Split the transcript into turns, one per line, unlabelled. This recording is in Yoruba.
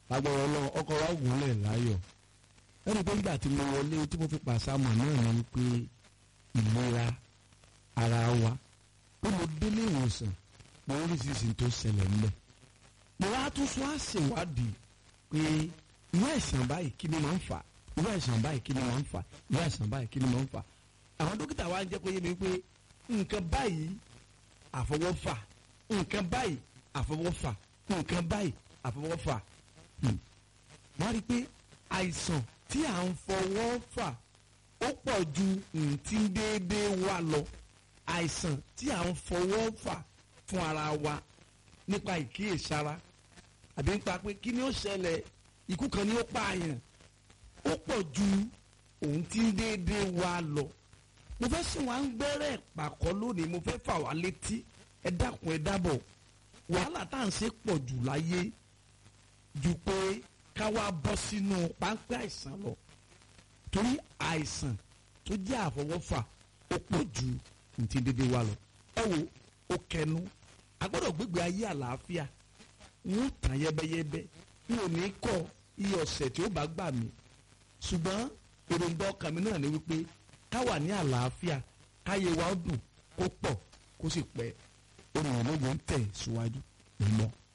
lágbára ọlọ́run ọkọ̀ wa gúnlẹ̀ láyọ̀ ẹni pé nígbà tí mo wọlé tí mo fi pàṣámọ̀ náà ni pé ìlera ara wa pé mo délé ìwòsàn mo rí sísìn tó ṣẹlẹ̀ ńlẹ̀ mo wá tún sọ àṣèwádìí pé irú àìsàn báyìí kí ni máa ń fà irú àìsàn báyìí kí ni máa ń fà irú àìsàn báyìí kí ni máa ń fà àwọn dókítà wa ń jẹ́ kó yé mi pé nǹkan báyìí àfọwọ́fà nǹkan báyìí àfọwọ́fà nǹkan báyìí àfọwọ́fà wọ́n rí i pé àìsàn tí à ń fọwọ́ fà ó pọ̀ ju ntí déédéé wa lọ àìsàn tí à ń fọwọ́ fà fún ara wa nípa ìkíyèsára àbí nípa pé kí ni ó ṣẹlẹ̀ ikú kan ni ó pààyàn ó pọ̀ ju òun tí déédéé wa lọ mo fẹ́ sìn wá ń gbẹ́rẹ́ pàkọ́ lónìí mo fẹ́ fà wá létí ẹ dákun ẹ dábọ̀ wàhálà tá à ń ṣe pọ̀ jù láyé ju pé ká wá bọ́ sínú páńpẹ́ àìsàn lọ torí àìsàn tó jẹ́ àfọwọ́fà ó pọ̀ ju ntí dédé wa lọ ẹ wo ó kẹnu a gbọ́dọ̀ gbégbé ayé àlàáfíà n ó tàn yẹ́bẹ́yẹ́bẹ́ n ò ní kọ́ iye ọ̀sẹ̀ tí ó bá gbà mí ṣùgbọ́n èròǹgbà ọkàn mi náà ni wípé ká wà ní àlàáfíà káyé wa ó dùn kó pọ̀ kó sì pẹ́ olùrànlọ́wọ́ ń tẹ̀ síwájú mọ́.